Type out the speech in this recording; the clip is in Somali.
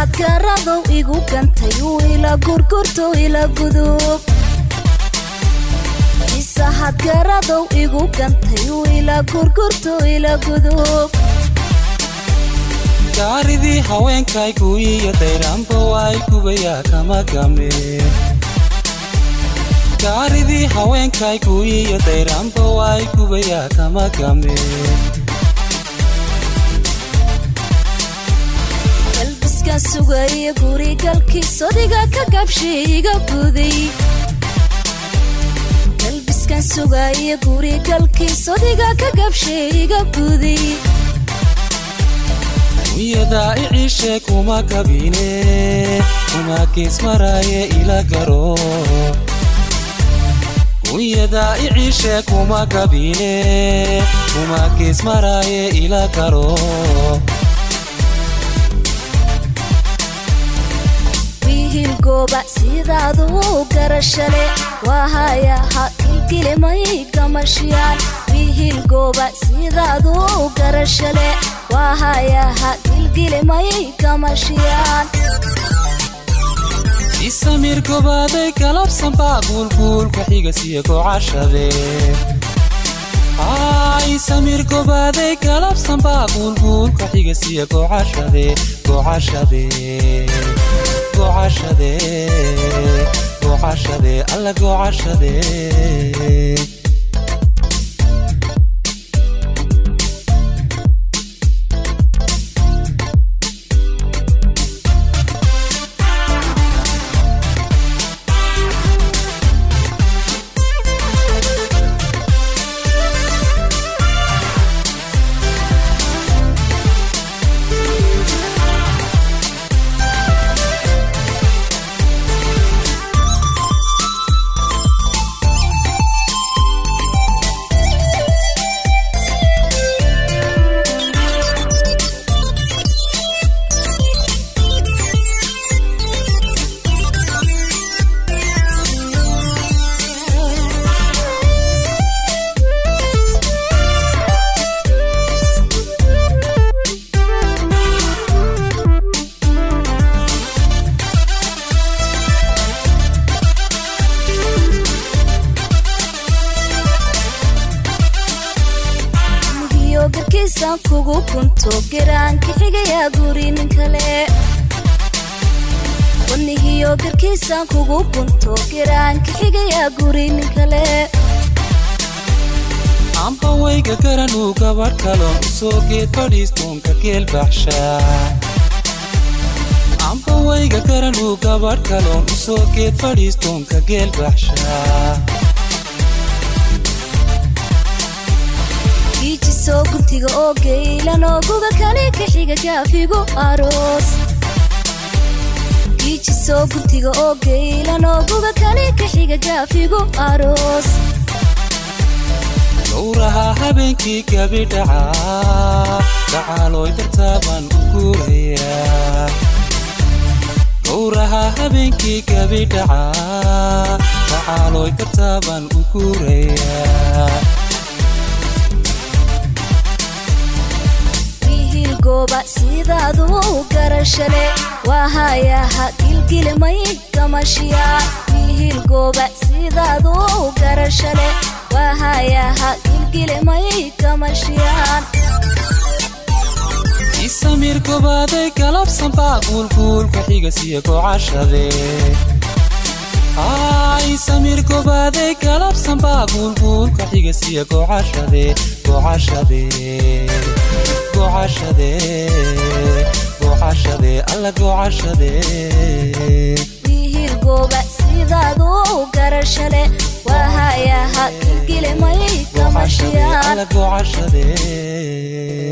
hadgaradow igu gantay uu ila gurgurto ila gudub mise hadgaradow igu gantay uu ila gurgurto ila gudub gaaridii haweenkay guuyiyo dayraanba waay gubayaa kama game gaaridii haweenkay guuyiyo dayraanba waay gubayaa kama game galbiskan sugaya gurigalkiis odiga ka gabshay iga guday galbiskan sugaya gurigalkiis odiga ka gabshay iga guday wiyadaa iciishe kuma kabine kuma geesmaraaye ila garo wiyadaa iciishe kuma kabine kuma geesmaraaye ila garo wiihil gooba sidaadu garashale waahayaha kilkilimay gamashiyaan wiihil gooba sidaadu garashale waahayaha kilkilimay gamashiyaan isamir gobaaday galabsan baa guulguulka xiga siya gocashade isamir gobaaday galabsan baa guulguulka xiga siya gocashade gocashade gocashade gocashade alla gocashade nigiyo garkiisan kugu kunto geraanka xigayaa guri nin kale wanigiyo garkiisan kugu kunto geraanka xigayaa guri nin kale amba wayga garanuu gabadh kaloon u soo geed fadhiistoonka geel baxshaa amba wayga garanuu gabadh kaloon u soo geed fadhiistoonka geel baxshaa giijisoo guntiga oo geylan oo guga kale ka xiga gaafigu aroos giijisoo guntiga oo geylan oo guga kale ka xiga gaafigu aroos gowraha habeenkii gabi dhacaa dhacaalooy dartaabaan u guurayaa gowraha habeenkii gabi dhacaa dhacaalooy dartaabaan u guurayaa wiihil gooba sidaadu garashale waahayaha gilgilimay gamashiyaan wiihil gooba sidaadu garashale waahayaha gilgilimay gamashiyaan isamir gobaaday galabsan baa guulguulka xiga siya gocashade isamir gobaaday galabsan baa guulguulka xiga siya gocashade gocashade gocashade gocashade alla gocashade wiihil gooba sidaadu garashale waahayaha gilgilimay gocashade gamashiyaan alla gocashade